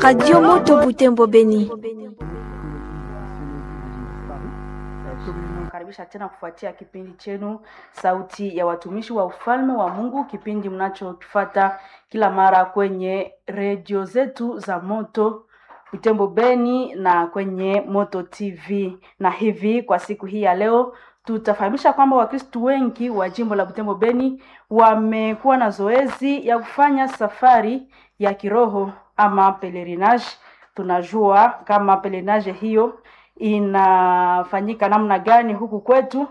Radio Moto Butembo Beni. Karibisha tena kufuatia kipindi chenu Sauti ya Watumishi wa Ufalme wa Mungu, kipindi mnachokifata kila mara kwenye redio zetu za Moto Butembo Beni na kwenye Moto TV. Na hivi kwa siku hii ya leo tutafahamisha kwamba Wakristu wengi wa jimbo la Butembo Beni wamekuwa na zoezi ya kufanya safari ya kiroho ama pelerinage. Tunajua kama pelerinage hiyo inafanyika namna gani huku kwetu.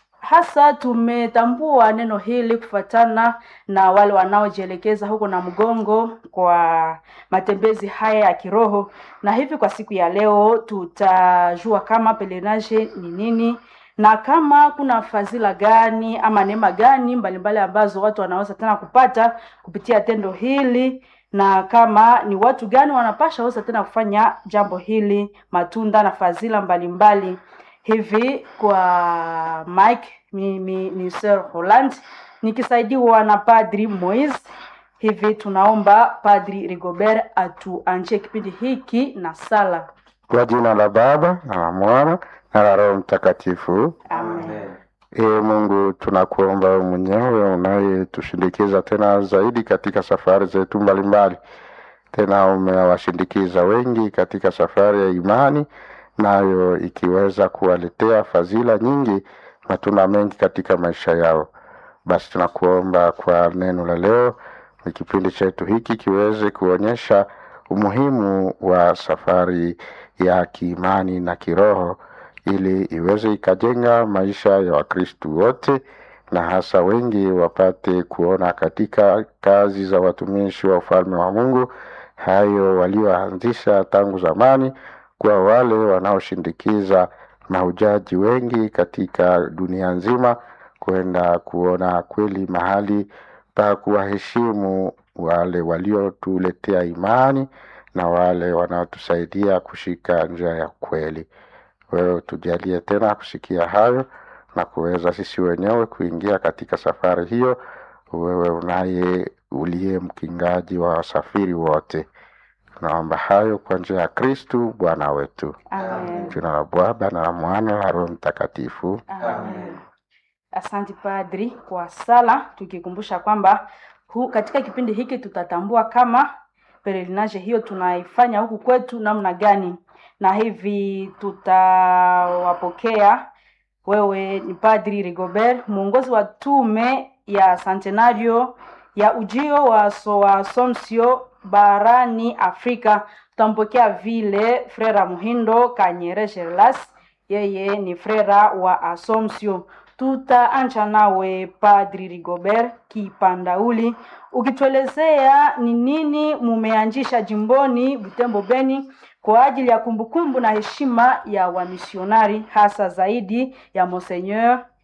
Hasa tumetambua neno hili kufuatana na wale wanaojielekeza huko na mgongo kwa matembezi haya ya kiroho, na hivi kwa siku ya leo tutajua kama pelerinage ni nini na kama kuna fadhila gani ama neema gani mbalimbali ambazo watu wanaweza tena kupata kupitia tendo hili na kama ni watu gani wanapasha weza tena kufanya jambo hili, matunda na fadhila mbalimbali. Hivi kwa Mike mimi ni Sir Holland nikisaidiwa na Padri Moise. Hivi tunaomba Padri Rigobert atuanjie kipindi hiki na sala. Kwa jina la Baba na la Mwana na la Roho Mtakatifu. Amen. Ee Mungu, tunakuomba wewe mwenyewe unayetushindikiza tena zaidi katika safari zetu mbalimbali. Tena umewashindikiza wengi katika safari ya imani, nayo ikiweza kuwaletea fadhila nyingi, matunda mengi katika maisha yao. Basi tunakuomba kwa neno la leo, ni kipindi chetu hiki kiweze kuonyesha umuhimu wa safari ya kiimani na kiroho ili iweze ikajenga maisha ya Wakristu wote na hasa wengi wapate kuona katika kazi za watumishi wa ufalme wa Mungu hayo walioanzisha tangu zamani, kwa wale wanaoshindikiza mahujaji wengi katika dunia nzima kwenda kuona kweli mahali pa kuwaheshimu wale waliotuletea imani na wale wanaotusaidia kushika njia ya kweli. Wewe tujalie tena kusikia hayo na kuweza sisi wenyewe kuingia katika safari hiyo, wewe unaye uliye mkingaji wa wasafiri wote. Tunaomba hayo kwa njia ya Kristu Bwana wetu. Amen. Jina la Baba na la Mwana na Roho Mtakatifu. Amen. Asante Padri kwa sala, tukikumbusha kwamba hu, katika kipindi hiki tutatambua kama pelerinage hiyo tunaifanya huku kwetu namna gani, na hivi tutawapokea. Wewe ni Padri Rigobert, mwongozi wa tume ya Centenario ya ujio wa so wa Assumption barani Afrika. Tutampokea vile Frera Muhindo Kanyere Sherlas, yeye ni frera wa Assumption. Tutaanza nawe Padri Rigobert Kipandauli, ukituelezea ni nini mumeanzisha jimboni Butembo Beni kwa ajili ya kumbukumbu na heshima ya wamisionari hasa zaidi ya Monseigneur